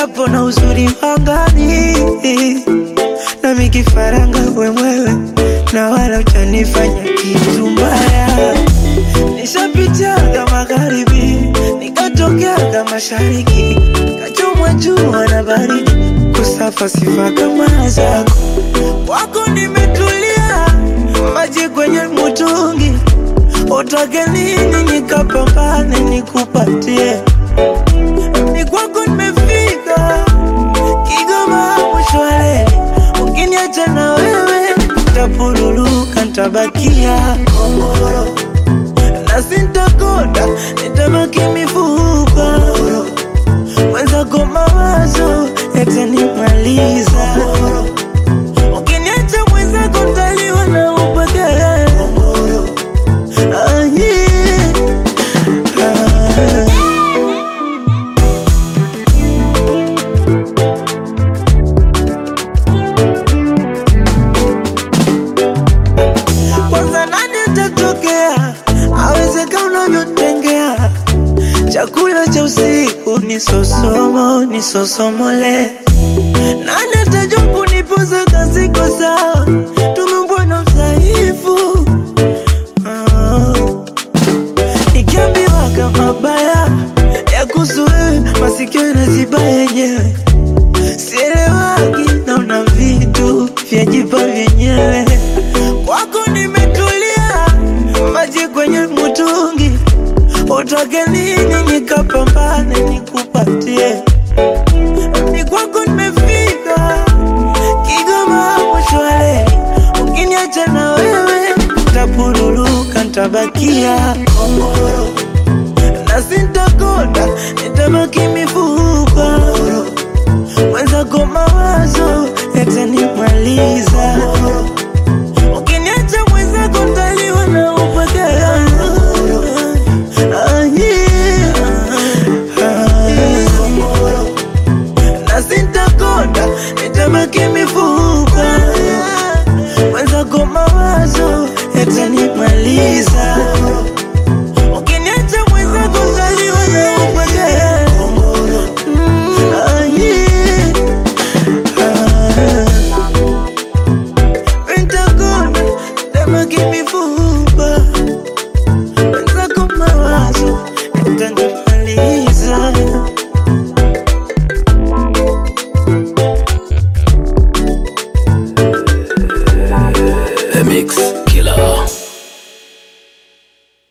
japo na uzuri wangani na mikifaranga wemwewe na wala utanifanya kitu mbaya. Nishapitiaga magharibi nikatokeaga mashariki, kachomwa jua na baridi, kusafa sifa kama zako. Wako nimetulia, maji kwenye mutungi, utake nini nikapambane nikupatie ni kwako nimefika Kigoma mshwale, ukiniacha na wewe tapuruluka, ntabakia kongoro na sintakoda, nitabaki mifupa mwenzako, mawazo yatanimaliza. Ukiniacha mwenzako, ntaliwa na upagara. Ah, yeah. Ah. kwanza nani atatokea awezeka unavyotengea chakula cha usiku ni sosomo ni sosomole nani atajua kunipoza kasiko sawa tumeumbwa na udhaifu Ah. nikiambiwa kama baya ya kuhusu wewe masikio yanaziba yenyewe sielewagi naona vitu vyajipa vyenyewe kwako nimetulia maji kwenye mutungi utake nini nikapambane nikupatie ni kwako nimefika Kigoma mshwale ukiniacha na wewe tapuruluka ntabakia kongoro na sintakoda nitabaki mifupa mwenzako mawazo yatanimaliza ukiniacha mwenzako ntaliwa na upagara Ah, yeah. Ah. na sintakoda nitabaki mifupa mwenzako mawazo yatanimaliza ukiniacha mwenzako ntaliwa na upagara Mm, ah, yeah. Ah. Pentagon, never give me food.